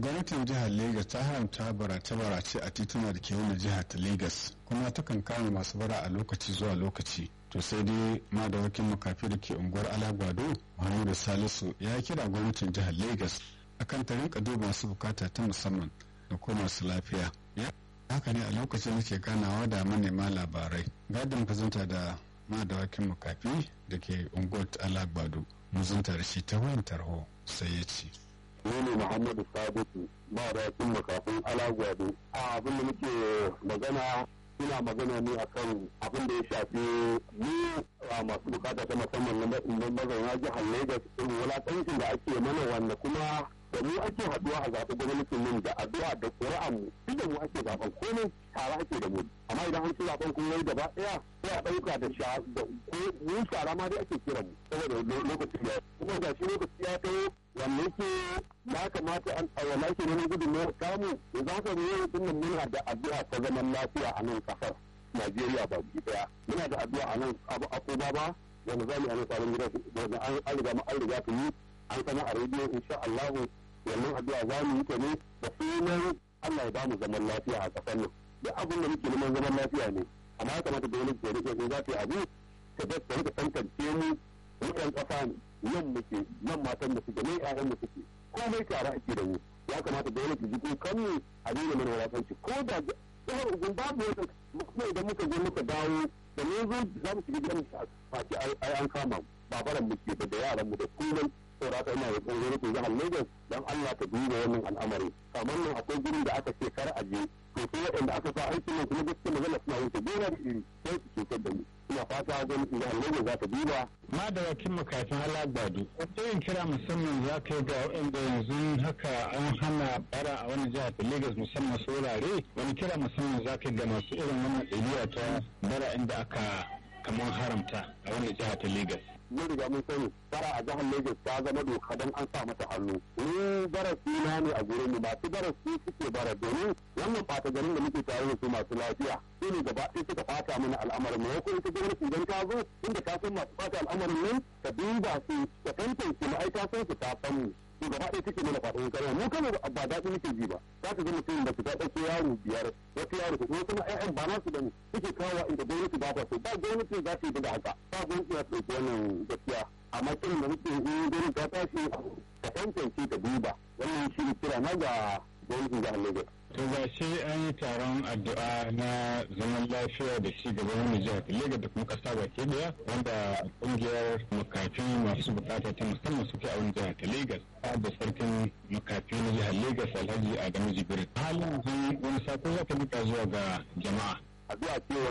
gwamnatin jihar Legas ta haramta barace-barace a tituna da ke wani jihar ta Legas kuma takan kama masu bara a lokaci zuwa lokaci. To sai dai madawakin makafi da ke unguwar Alagwado Muhammadu Salisu ya kira gwamnatin jihar Legas akan ta rinka duba masu bukata ta musamman da kuma masu lafiya. Haka ne a lokacin da ke ganawa da manema labarai. Gadin fazanta da madawakin makafi da ke unguwar Alagbado. Muzunta da shi ta wayan tarho sai ya ce. ni ne muhammadu sabitu marakin makafin alagwado a abin da muke magana ina magana ne akan abin da ya shafi ni a masu bukata ta musamman na mazauna jihar lagos irin wulakancin da ake mana wanda kuma da mu ake haduwa a zaɓi gwamnatin nan da addu'a da ƙuri'an mu duk da mu ake zaɓen komai tare ake da mu amma idan an ci zaɓen komai gaba ɗaya sai a ɗauka da sha da ko mu shara ma dai ake kira mu saboda lokaci ya kuma ga shi lokaci ya kai wanda yake ya kamata an tsawala ke neman gudunmawar samu da za ka yi tun nan muna da addu'a ta zaman lafiya a nan kasar Najeriya ba ki daya muna da addu'a a nan abu a ko ba wanda za mu yi a nan sabon gida wanda an riga an riga ta yi an sama a rediyo insha Allah wannan addu'a za mu yi ta ne da sunan Allah ya ba mu zaman lafiya a kasar nan duk abin da muke neman zaman lafiya ne amma ya kamata da wani tsere in za ta yi abu ta da ta rika tantance mu mu ɗan ƙasa ne nan muke nan matan da suke nan ƴaƴan da suke komai tare ake da mu ya kamata da wani ji kukan mu a daina mana wulakanci ko da jihar Ogun babu wata kuma idan muka je muka dawo da mun zo za mu shiga gidan faki ai an kama babaran muke da da yaran mu da kullum saboda haka ina roƙon gwamnatin jihar Lagos dan Allah ta duba wannan al'amari kamar nan akwai gurin da aka ce kar a je to sai waɗanda aka sa aikin nan kuma gaskiya magana suna wuce gona da iri sai su cutar da mu ina fata gwamnatin jihar Lagos za ta duba ma da wakin makafin alagbado irin kira musamman za ka yi ga waɗanda yanzu haka an hana bara a wani jihar ta Lagos musamman su wurare wani kira musamman za ka yi ga masu irin wannan ɗabi'a ta bara inda aka kamar haramta a wani jihar ta Lagos. mun riga mun sani bara a jihar Lagos ta zama doka don an sa mata hannu. Ni darasi na ne a gurin mu masu darasi suke bara domin wannan fata garin da muke tare da su masu lafiya su ne gaba ɗaya suka fata mana al'amarin mu ko ita gwamnati idan ta zo inda ta san masu fata al'amarin nan ta duba su ta tantance ma'aikatan su ta san mu. to gaba ɗaya take mana fatan karya mu kano ba daɗi muke ji ba za ka ga mutum da fita ɗauko yaro biyar wasu yaro ko kuma ƴaƴan ba nasu bane suke kawo inda gwamnati ba ta so ba gwamnati za ta yi da haka ba gwamnati ya ɗauki wannan gaskiya amma kiran da muke yi gwamnati ta tashi ta tantance ta duba wannan shi kira na ga gwamnatin jihar Lagos. To ga shi an yi taron addu'a na zaman lafiya da ci gaban wani jihar Lagos da kuma kasa baki daya wanda kungiyar makafi masu bukata ta musamman suke a wani jihar ta Lagos da sarkin makafi na jihar Lagos Alhaji Adamu Jibril. Halin yanzu wani sako za ka duka zuwa ga jama'a. Addu'a ce